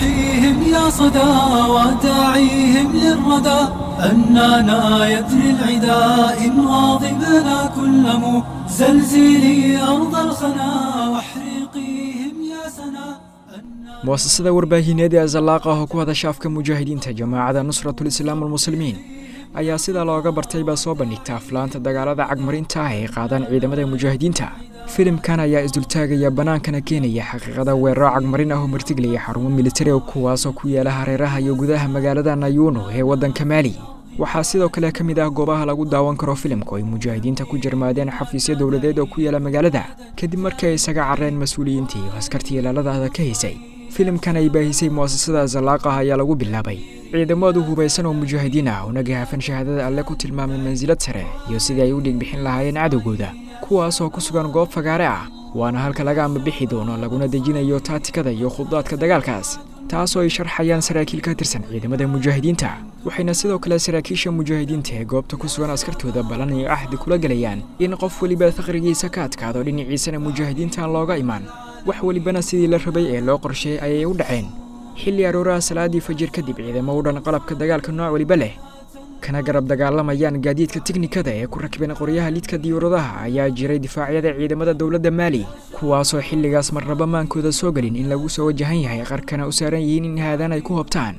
وحيهم يا صدى وداعيهم للردى أننا يدري العدا إن واظبنا كل مزلزلي أرض الخنا واحرقيهم يا سنا mu'asasada warbaahineed ee azallaaqa oo ku hadasha afka mujaahidiinta jamaacada nusratul islaam almuslimiin ayaa sida looga bartay baa soo bandhigta aflaanta dagaalada cagmarinta ah ee qaadaan ciidamada mujaahidiinta filimkan ayaa isdultaagaya bannaankana keenaya xaqiiqada weeraro cagmarin ah oo martiglaya xarumo militari oo kuwaasoo ku yaala hareeraha iyo gudaha magaalada nayuno ee waddanka maali waxaa sidoo kale ka mid ah goobaha lagu daawan karo filimku ay mujaahidiinta ku jarmaadeen xafiisyo dowladeed oo ku yaala magaalada kadib markii ay isaga carreen mas-uuliyiintii iyo askartii ilaaladaada ka haysay filimkan ay baahisay mu'asasada zalaaqah ayaa lagu bilaabay ciidamadu hubaysan oo mujaahidiin ah una gahaafan shahaadada alle ku tilmaamay mansilad sare iyo sidii ay u dhiigbixin lahaayeen cadowgooda kuwaasoo ku sugan goob fagaare ah waana halka laga ambabixi doono laguna dejinayo taatikada iyo khudaadka dagaalkaas taasoo ay sharxayaan saraakiil ka tirsan ciidamada mujaahidiinta waxayna sidoo kale saraakiisha mujaahidiinta ee goobta ku sugan askartooda ballan iyo axdi kula gelayaan in qof weliba faqrigiisa ka adkaado dhinaciisana mujaahidiintaan looga imaan wax welibana sidii la rabay ee loo qorsheeyey ayay u dhaceen xilli arooraha salaadii fajir kadib ciidamo u dhan qalabka dagaalka nooc weliba leh kana garab dagaalamayaan gaadiidka tiknikada ee ku rakibeen qoryaha lidka diyuuradaha ayaa jiray difaacyada ciidamada dowladda maali kuwaasoo xilligaas marnaba maankooda soo gelin in lagu soo wajahan yahay qarkana u saaran yihiin in haadaan ay ku hobtaan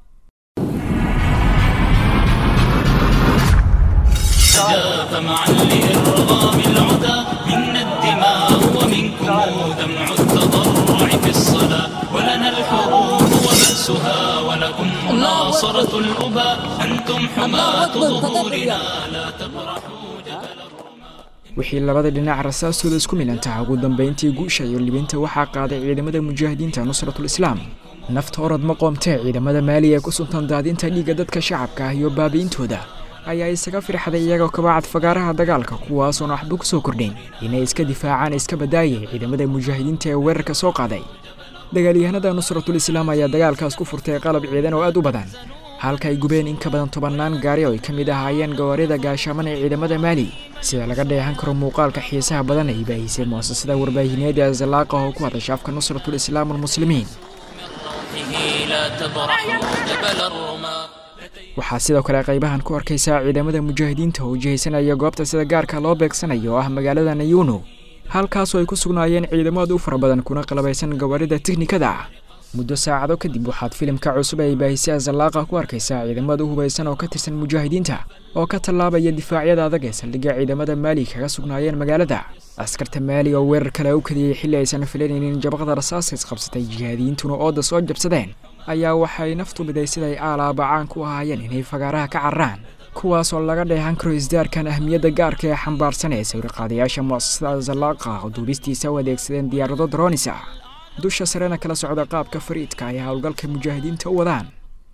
جاف معا لإرغام العدا منا الدماء ومنكم دمع التضرع في الصلاة ولنا الحروب وبأسها ولكم مناصرة الأبى أنتم حماة ظهورنا لا تبرحوا جبل wixii labada dhinac rasaastooda isku milantaha ugu dambayntii guusha iyo libinta waxaa qaaday ciidamada mujaahidiinta nusratul islaam nafta orod ma qoomtee ciidamada maali ee ku suntan daadinta dhiigga dadka shacabka ah iyo baabi'intooda ayaa isaga firxday iyagoo kabacad fagaaraha dagaalka kuwaasoon waxba ku soo kordhayn inay iska difaacaan iska badaayay ciidamada mujaahidiinta ee weerarka soo qaaday dagaalyahanada nusratul islaam ayaa dagaalkaas ku furtay qalab ciidan oo aad u badan halka ay gubeen in ka badan tobannaan gaari oo ay ka mid ahaayeen gawaarida gaashaaman ee ciidamada maali sida laga dheehan karo muuqaalka xiisaha badan ay baahisay mu'asasada warbaahineed ee azalaaqa oo ku hadasha afka nusratul islaam almuslimiin لا تبرحوا جبل الرماة waxaa sidoo kale qaybahan ku arkaysaa ciidamada mujaahidiinta oo jihaysanaya goobta sida gaarka loo beegsanayo oo ah magaalada nayuno halkaasoo ay ku sugnaayeen ciidamo aad u fara badan kuna qalabaysan gawaarida tiknikada ah muddo saacado kadib waxaad filimka cusub ay baahisay azalaaqa ku arkaysaa ciidamada u hubaysan oo ka tirsan mujaahidiinta oo ka tallaabaya difaacyada adag ee saldhigga ciidamada maali kaga sugnaayeen magaalada askarta maali oo weerar kale u kadiyey xilli aysan filanaynin jabaqda rasaasta isqabsatay jihaadiyiintuna ooda soo jabsadeen ayaa waxay naftu biday siday aalaaba caan ku ahaayeen inay fagaaraha ka carraan kuwaasoo laga dheehan karo isdaarkan ahmiyadda gaarka ee xambaarsan ee sawirqaadayaasha mu'asasada zalaaqa oo duubistiisa u adeegsadeen diyaarado dronis ah dusha sarena kala socda qaabka fariidka ay howlgalka mujaahidiinta u wadaan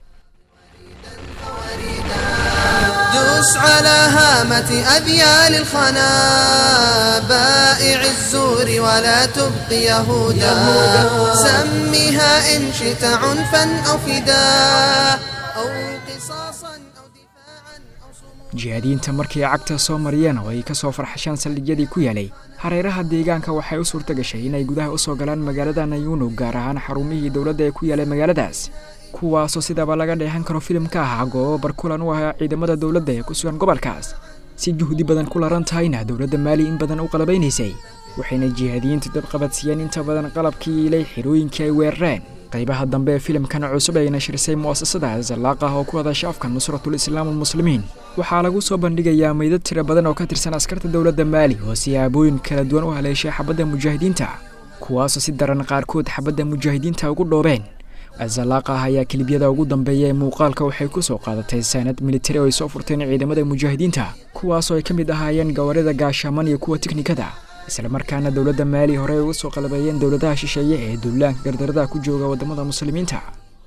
دوس على هامة أذيال الخنا بائع الزور ولا تبقي يهودا سمها إن شئت عنفا أو فداء أو قصاصا أو دفاعا أو صمودا jihaadiyiinta markii ay cagta soo mariyeen oo ay ka soo farxasheen saldhigyadii ku yaalay hareeraha deegaanka waxay u suurta gashay inay gudaha u soo galaan magaalada nayuno gaar ahaan xarumihii dowladda ee ku yaalay magaaladaas kuwaasoo sidaba laga dheehan karo filimka ahaa goobo barkulan u ahaa ciidamada dowladda ee ku sugan gobolkaas si juhdi badan ku laran tahayna dowladda maali in badan u qalabaynaysay waxayna jihaadiyiintu dabqabadsiiyeen inta badan qalabkii ilay xirooyinkii ay weerareen qaybaha dambe ee filimkan cusub ay nashirisay mu'asasada zalaaqah oo ku hadasha afka nusratul islaam almuslimiin waxaa lagu soo bandhigayaa meydad tiro badan oo ka tirsan askarta dowladda maali oo siyaabooyin kala duwan u haleeshay xabadda mujaahidiinta kuwaasoo si daran qaarkood xabadda mujaahidiinta ugu dhoobeen azalaaqah ayaa kelibyada ugu dambeeya ee muuqaalka waxay ku soo qaadatay saanad militari oo ay soo furteen ciidamada mujaahidiinta kuwaasoo ay ka mid ahaayeen gawaarida gaashaaman iyo kuwa tiknikada islamarkaana dowladda maali horey uga soo qalabeeyeen dowladaha shisheeye ee duulaanka gardaradaha ku jooga waddamada muslimiinta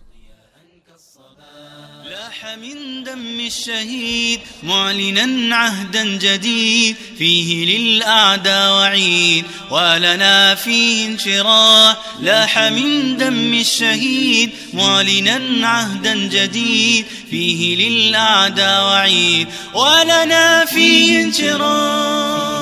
لاح من دم الشهيد معلنا عهدا جديد فيه للأعداء وعيد ولنا فيه انشراح لاح من دم الشهيد معلنا عهدا جديد فيه للأعداء وعيد ولنا فيه انشراح